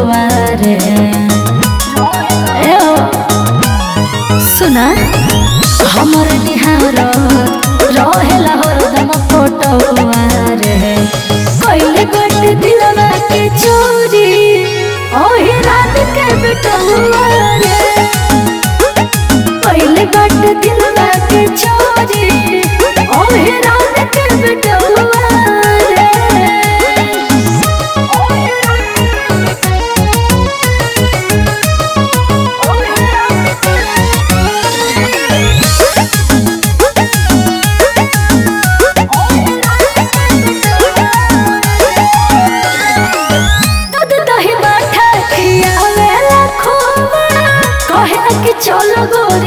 रे ए ओ, सुना हमर निहार रहेला हरदम फोटोवा रे कइले गट दिलवा के चोरी ओही रात के बेटवा रे कइले गट दिलवा के चोरी ओही रात के बेटवा रे दूध दही माठा खियावेला खोवा कहे कि चलो गोर